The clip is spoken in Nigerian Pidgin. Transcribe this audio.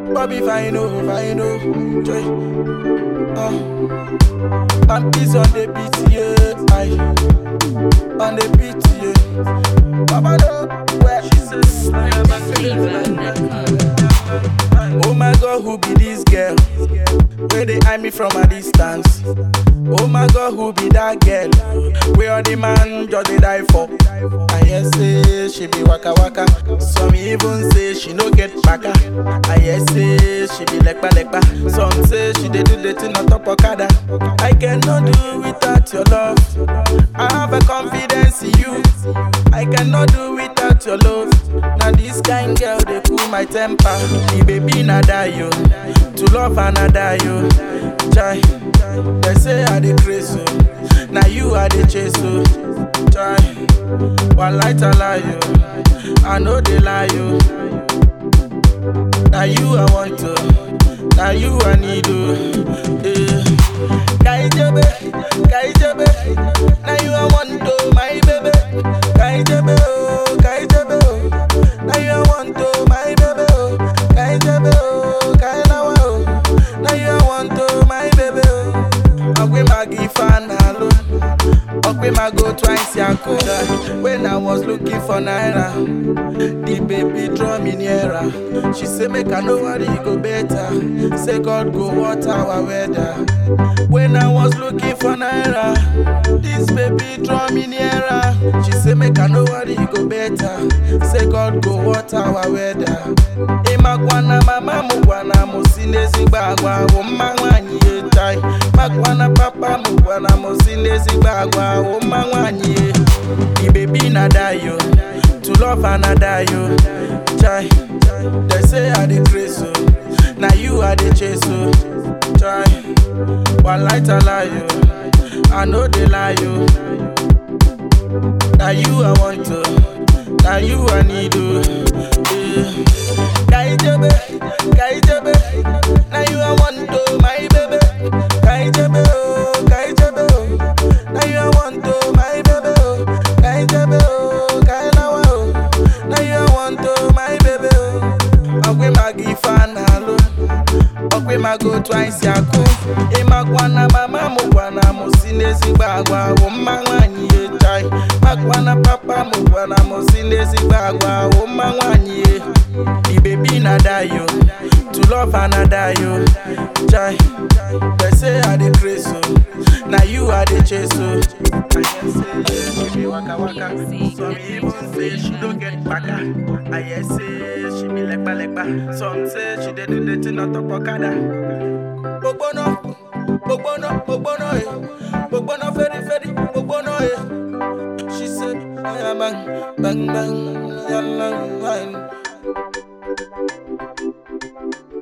Bobby Fino, Fino, Joy. Uh. Pampis on the beat, yeah. Aye. On the beat, yeah. Baba no, where she says, Oh my God, who be this girl? Where they eye me from a distance? Oh my God, who be that girl? Where all the man just they die for? I hear say she be waka waka. Some even say she no get baka. I hear say she be lekpa lekpa. Some say she dey do the thing on top okada. I cannot do without your love. I have a confidence in you. I cannot do without your love. Now this kind girl they cool my temper. The baby na die yo. To love another yo. Chai. They say I dey crazy. Now you are the chase so. Chai. One light a lie yo. I know they lie yo. Now you I want to. Now you I need to. Yeah. Kaijebe, kaijebe. Now you I want to, my baby. Kaijebe, oh, kaijebe, oh. Now you I want to, my baby, oh. Kaijebe, oh, kailawa, oh. Now you I want to, my baby, oh. Ogwe magi fan alone. Ogwe mago twice yakoda. When I was looking for naira, the baby draw me nearer. She say make I know what it go better. Say God go water our weather. When I was looking for naira, this baby draw me nearer. She say make I know what it go better. Say God go water our weather. Imagwana mama mugwana musinezi bagwa woma nwanyi etai. Magwana papa mugwana musinezi bagwa woma nwanyi e. The baby na die yo, to love another yo. Chai, they say I dey crazy so, now you are the chase so. Chai, one light a lie yo, I know they lie yo. Now you I want to, now you I need to. Yeah. Kaijebe, kaijebe, now you I want to, my baby. Kaijebe, oh, kaijebe, oh, now you I want to, my baby. Oh, kaijebe, oh, kailawa, oh, now you I want to, my baby. Oh, Ogwe magi fan alone. Okwe mago twice yako Imagwana mama mugwana musinezi bagwa Woma nwanyi ye chai Magwana papa mugwana musinezi bagwa Woma nwanyi ye The baby na die yo To love another yo Chai They say I dey crazy so Now you are the chase so I hear say she be waka waka Some even say she don't get baka I hear say she be lekpa lekpa Some say she dey do the thing on top okada Gbogbona, gbogbona, gbogbona eh Gbogbona feri feri, gbogbona eh She said, yeah, bang, bang, bang, yalla, wine